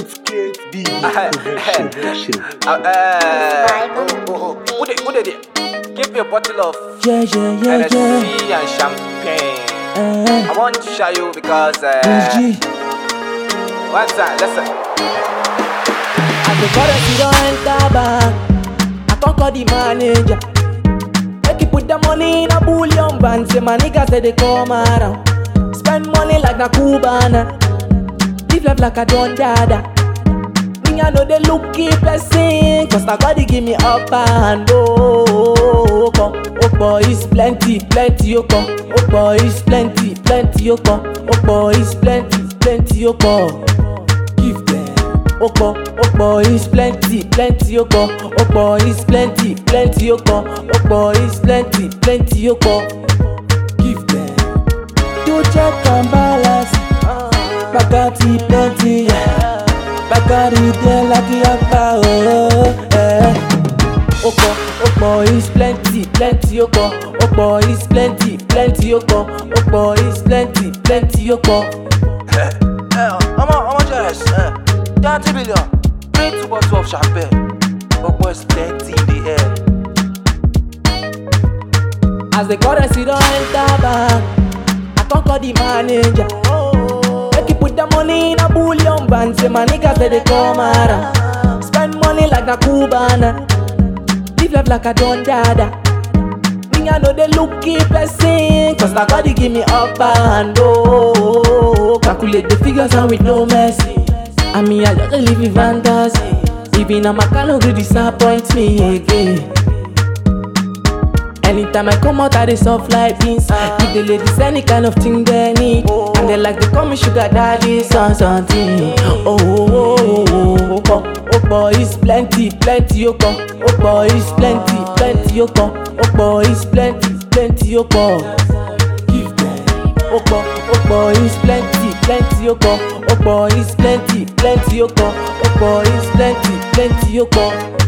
It's Kate B. Uh, uh, who, who, who, they, who they there? Give me a bottle of Yeah, yeah, yeah, Hennessy yeah. and champagne. Uh, I want to show you because uh, G. one time, listen. As the currency don't enter bank, I can't call the manager. Make you put the money in a bullion van. Say my niggas say they come around. Spend money like a Cubana. Live life like a Don Dada. Me I know they look keep blessing Cause na God he give me upper hand oh, oh, oh, come. oh boy is plenty, plenty oh come Oh boy is plenty, plenty oh come Oh boy is plenty, plenty oh come Give them Oh boy, oh boy is plenty, plenty oh come Oh boy is plenty, plenty oh come Oh boy is plenty, plenty oh come Give them You check and balance Bacardi plenty, yeah. Bacardi there like a yapa, oh, eh. Oko, Oko is plenty, plenty Oko. Oko is plenty, plenty Oko. Oko is plenty, plenty Oko. Eh, how much, how much is uh, 30 million. Bring two bottles of champagne. But boys plenty in the air. As the currency don't enter bank, I can't call the manager. Make you put the money in a bullion van. Say my niggas say they come around. Spend money like a Cubana. Live life like a Don Dada. Me I know they look keep blessing Cause na God he give me upper hand oh, oh, oh. Calculate the figures and with no mercy I mean I just dey live in fantasy Even a man no gree disappoint me again Anytime I come out, I dey soft like beans. Give the ladies any kind of thing they need, and they like to call me sugar daddy, son something. Oh, oh, oh, oh, oh, oh, oh boy is plenty, plenty, oh, oh, oh boy is plenty, plenty, oh, oh, oh boy is plenty, plenty, oh, oh. Give them. Oh, boy, oh boy is plenty, plenty, oh, oh, oh boy is plenty, plenty, oh, oh, oh boy is plenty, plenty, oh, oh.